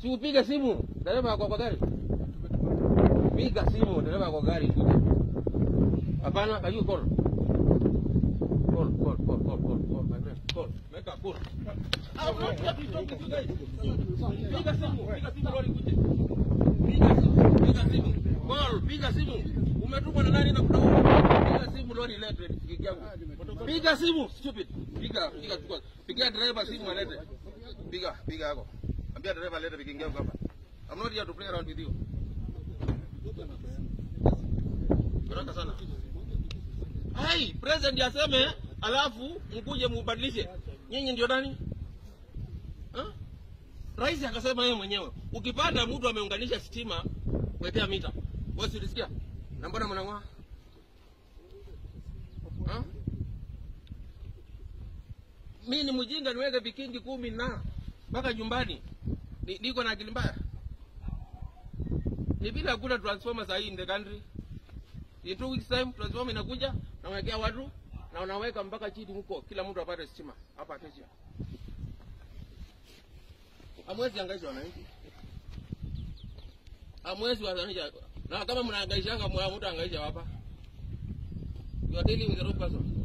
Si upige simu dereva ako kwa gari. Piga simu dereva kwa gari kuja. Hapana, can you call? Call, call, call, call, call, call, my man. Call. Make a call. I'm not here to talk to you guys. Piga simu, piga simu lori kuja. Piga simu, piga simu. Call, piga simu. Umetumwa na nani na kuna Piga simu lori lete kiki yangu. Piga simu, stupid. Piga, piga chukua. Pigia driver simu alete. Piga, piga yako. Ambia dereva alete vikingi yangu hapa. I'm not here to play around with you. Baraka sana. Hai, president aseme alafu mkuje mubadilishe. Nyinyi ndio nani? Ha? Rais akasema yeye mwenyewe, ukipata mtu ameunganisha stima, wekea mita. Wewe si ulisikia? Na mbona mnang'oa? Ha? Mimi ni mjinga niweke vikingi kumi na mpaka nyumbani. Ni, niko na akili mbaya. Ni bila hakuna transformer sahi in the country. In two weeks time transformer inakuja nawekea watu na unaweka mpaka chini huko, kila mtu apate stima hapa Acacia. Hamwezi angaisha wananchi, hamwezi wananchi, na kama mnaangaishanga mwa mtu angaisha hapa, you are dealing with the wrong person.